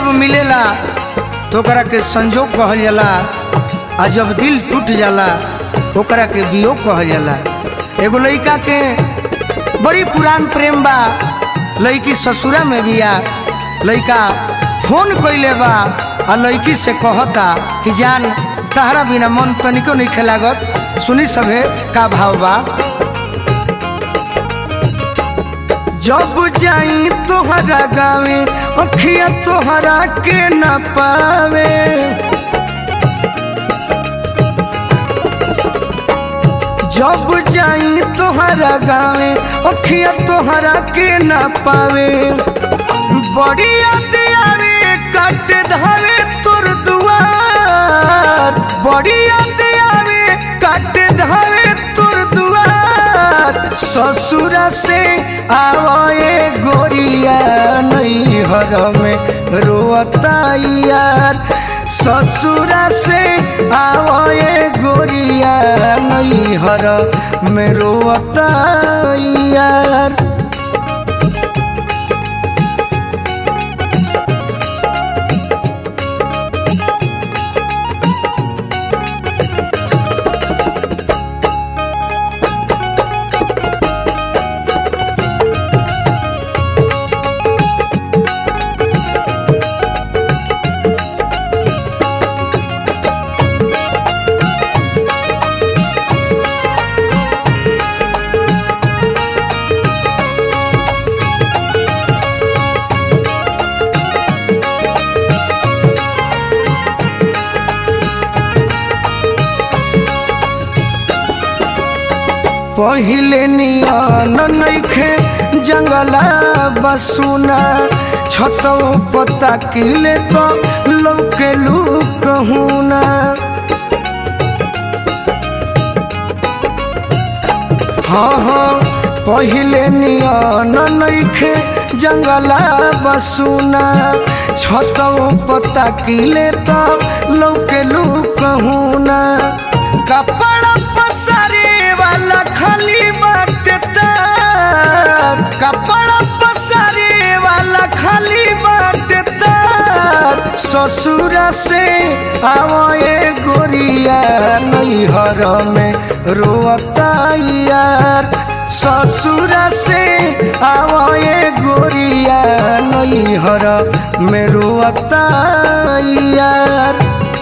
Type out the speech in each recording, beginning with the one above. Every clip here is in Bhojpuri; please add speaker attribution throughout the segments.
Speaker 1: जब मिलेला तो ओकरा के संजोग कहल जाला आ जब दिल टूट जाला ओकरा के वियोग कहल जाला एगो लड़का के बड़ी पुरान प्रेम बा लड़की ससुरा में भी आ लड़का फोन कइले बा आ लड़की से कहता कि जान तहरा बिना मन तनिको नहीं खेलागत सुनी सभे का भाव बा जब जाई तोहरा गावे अखिया तोहरा के न पावे जब जाई तोहरा गावे अखिया तोहरा के न पावे बड़ी याद आवे कट धावे तोर दुआर बड़ी याद आवे कट धावे तोर दुआर ससुरा से आवे गोरिया नहीं हर में रोता यार ससुरा से आवे गोरिया नहीं हर में रोता यार पहिले नियन नइखे जंगला बसुना छतौ पता किले तो लौके लूक हुना हाँ हाँ पहिले नियन नइखे जंगला बसुना छतौ पता किले तो लौके लूक हुना कपड़ा पसारे वाला खाली बाटे तार कपड़ा पसारे वाला खाली बाटे तार ससुरा से आवे गोरिया नैहर में रोता यार ससुरा से आवे गोरिया नैहर में रोता यार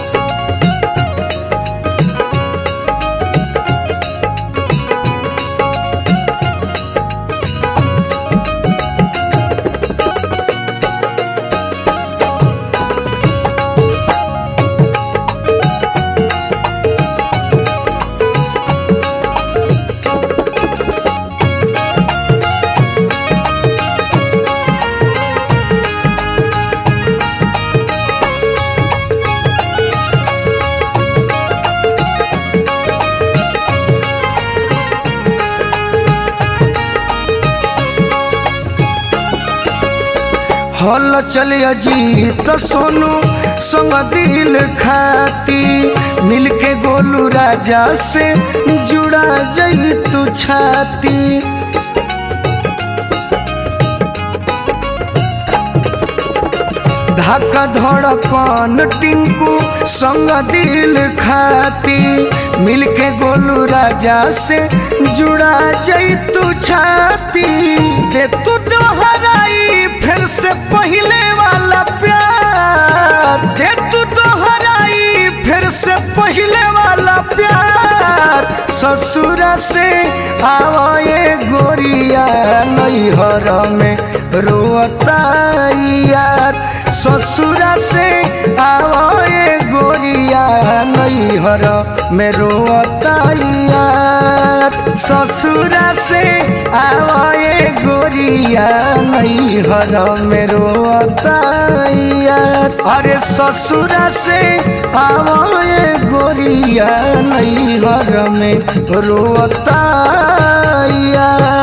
Speaker 1: हल चल अजीत सोनू संग दिल खाती मिलके गोलू राजा से जुड़ा जई तू छाती धक्का धड़कन टिंकू संग दिल खाती मिलके गोलू राजा से जुड़ा जई तू छाती दे तू दोहराई फिर से पहले वाला प्यार दे तू दोहराई फिर से पहले वाला प्यार ससुरा से आवे गोरिया नैहर में रोता यार ससुरा से आवे गोरिया नैहर में रोता यार ससुरा से आवे गोरिया नैहर में रोता यार अरे ससुरा से आवे गोरिया नैहर में रोता यार